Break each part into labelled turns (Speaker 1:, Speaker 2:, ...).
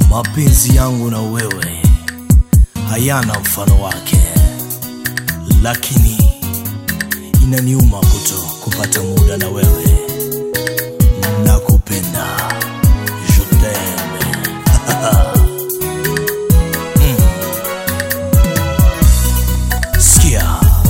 Speaker 1: Mapenzi yangu na wewe hayana mfano wake, lakini inaniuma kuto kupata muda na wewe. Nakupenda, je t'aime. Mm. Sikia,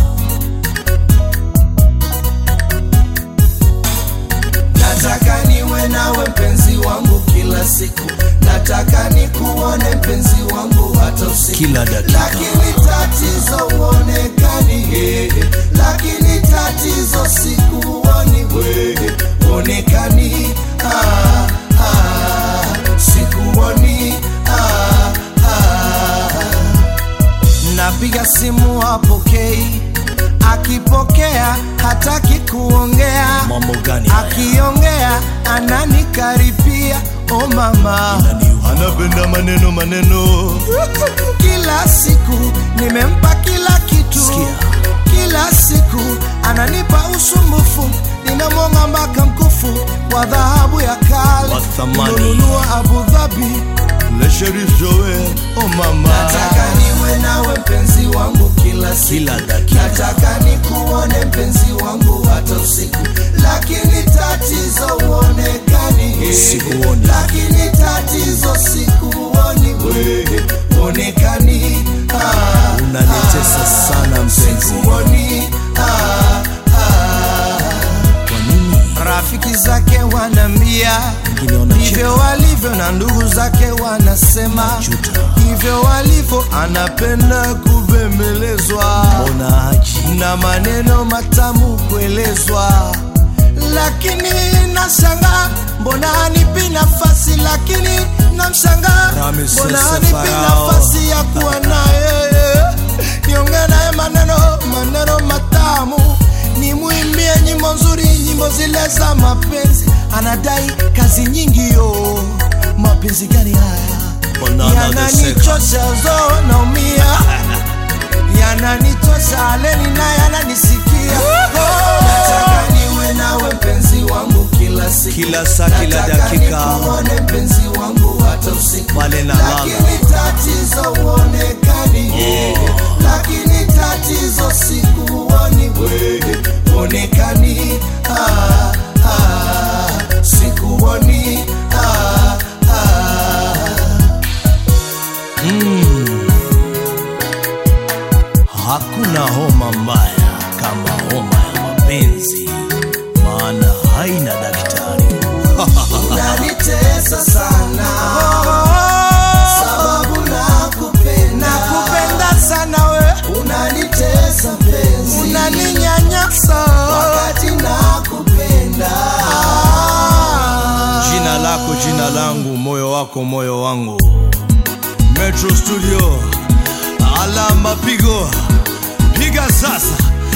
Speaker 2: nataka niwe nawe mpenzi wangu kila siku nataka nikuone mpenzi wangu hata usiku
Speaker 1: kila dakika
Speaker 2: lakini tatizo uonekani eh, lakini tatizo sikuoni wewe uonekani ah, ah, sikuoni ah, ah. napiga simu hapokei akipokea hataki kuongea
Speaker 1: mambo gani haya?
Speaker 2: akiongea ananikaripia o mama
Speaker 1: Inaniuma.
Speaker 2: anapenda maneno maneno kila siku nimempa kila kitu
Speaker 1: Sikia.
Speaker 2: kila siku ananipa usumbufu nimemwonga mpaka mkufu wa dhahabu ya kale
Speaker 1: Wa thamani.
Speaker 2: Nimenunua abu dhabi le sherif joel o mama nataka niwe nawe mpenzi wangu kila siku
Speaker 1: kila dakika
Speaker 2: nataka nikuone mpenzi wangu hata usiku lakini tatizo uonekani
Speaker 1: Sikuoni.
Speaker 2: lakini tatizo sikuoni wewe uonekani ah,
Speaker 1: unanitesa sana mpenzi.
Speaker 2: sikuoni ah, ah.
Speaker 1: Kwa nini
Speaker 2: rafiki zake wanambia
Speaker 1: wengine wanacheka?
Speaker 2: hivyo walivyo na ndugu zake wanasema
Speaker 1: Juta.
Speaker 2: hivyo walivyo anapenda kubembelezwa
Speaker 1: Mbona haji
Speaker 2: na maneno matamu kuelezwa lakini nashanga mbona anipi nafasi lakini namshanga
Speaker 1: Ramesses
Speaker 2: mbona anipi
Speaker 1: Farao.
Speaker 2: nafasi ya kuwa naye niongee naye maneno maneno matamu nimwimbie nyimbo nzuri nyimbo zile za mapenzi anadai kazi nyingi yo mapenzi gani haya
Speaker 1: Mbona anateseka?
Speaker 2: yananichosha zo naumia yananitosha leni naye ananisikia nataka niwe nawe mpenzi wangu kila siku
Speaker 1: Kila saa, kila
Speaker 2: Nataka
Speaker 1: dakika.
Speaker 2: nikuone mpenzi wangu hata usiku
Speaker 1: Pale nalala.
Speaker 2: lakini tatizo uonekani lakini tatizo sikuoni wewe uonekani ah, ah, sikuoni ah, ah.
Speaker 1: Hakuna homa mbaya kama homa ya mapenzi, maana haina daktari.
Speaker 2: unanitesa sana sababu nakupenda nakupenda sana we unanitesa mpenzi unaninyanyasa wakati nakupenda
Speaker 1: Jina lako jina langu, moyo wako moyo wangu. Metro Studio, alama pigo, piga sasa.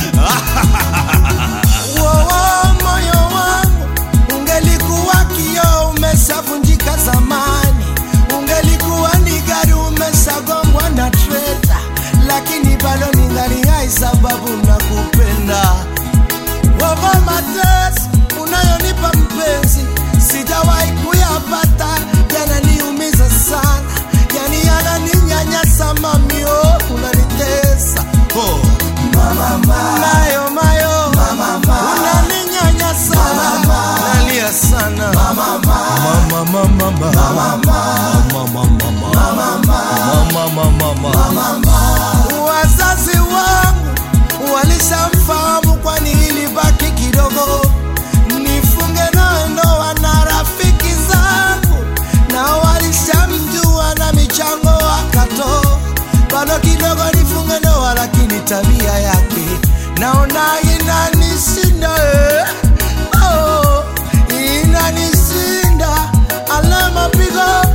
Speaker 2: Wowo, moyo wangu ungelikuwa kioo umeshavunjika zamani, ungelikuwa ni gari umeshagongwa na treta, lakini bado ningali hai sababu nakupenda. Wowo, mateso unayonipa mpenzi sijawahi kuyapata, yananiumiza sana, yani yananinyanyasa mamio, unanitesa
Speaker 1: Oh,
Speaker 2: mayo mayo unaninyanyasa nalia sana
Speaker 1: mama, mama, mama, mama, mama, mama, mama.
Speaker 2: wazazi wangu walishamfahamu kwani ilibaki kidogo nifunge nawe ndoa na rafiki zangu na walishamjua na michango wakato bado kidogo nifunge ndoa lakini tabia yake naona inanishinda eh. oh, inanishinda alama pigo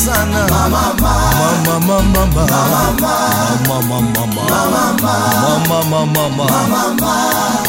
Speaker 1: sana mama mama mama mama mama mama mama mama mama